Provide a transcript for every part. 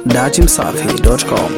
datimsafi.com.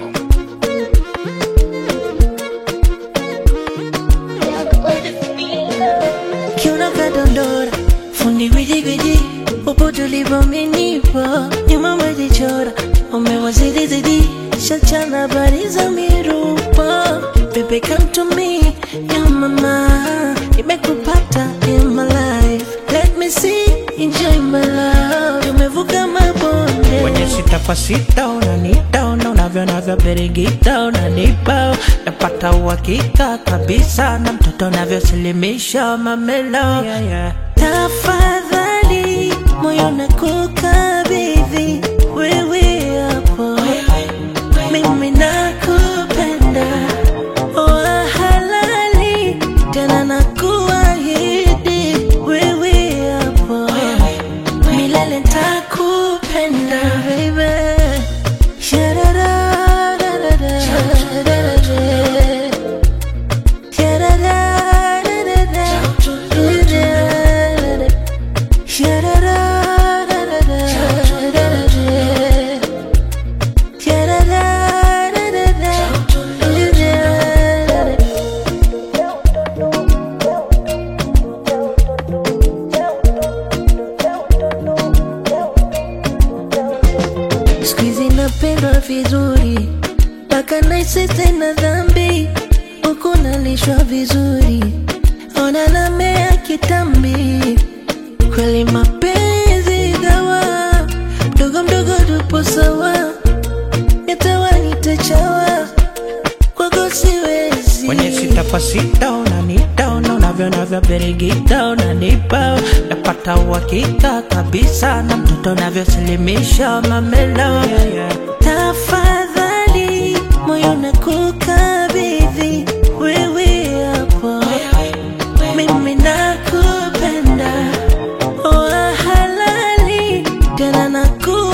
kiuno kadondora fundi gwijigwiji popote ulipomenipa nyuma umejichora umewazidizidi shachana habari za mirupa Baby come to me ya mama nimekupata in my life let me see enjoy my love umevuka mabonde kwenye sita kwa sita unanita una unavyo navyo birigita unanipa napata uhakika kabisa na mtoto unavyosilimisha mamelo yeah, yeah. tafadhali moyo nakukabidhi wewe hapo mimi nakupenda wa halali tena nakuahidi wewe hapo milele ntakupenda baby Sha-da-da-da-da-da. Sha-da-da-da-da-da. Squeezy napendwa vizuri mpaka naisi tena dhambi huku nalishwa vizuri ona namea kitambi kweli mapenzi dawa mdogo mdogo tupo sawa yatawa nitachawa kwako siwezi kwenye sita kwa sita unanita una unavyo navyo birigita unanipa napata uhakika kabisa na mtoto unavyosilimisha mamelo yeah, yeah. tafadhali moyo nakukabidhi wewe hapo mimi nakupenda wa halali tena naku